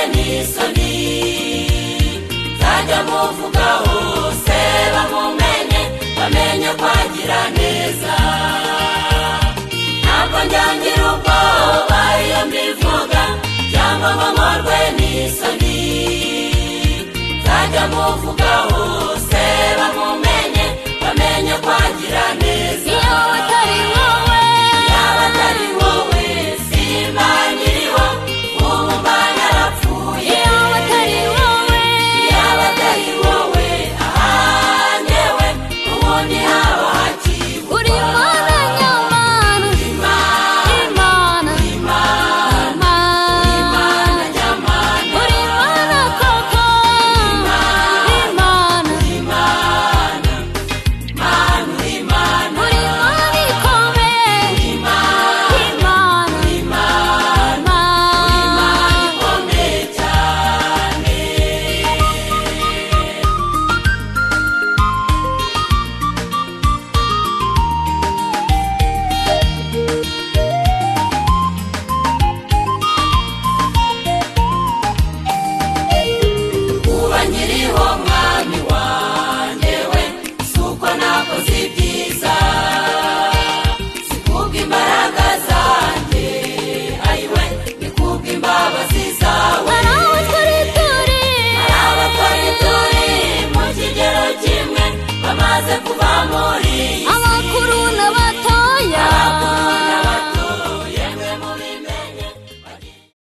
isoni nzajya muvuga hose bamumenye bamenye kwagira neza ntabwo njyangira ubwoba iyo mbivuga cyangwa ngo nkorwe n'isoni nzajya muvuga hose bamumenye bamenye kwagira neza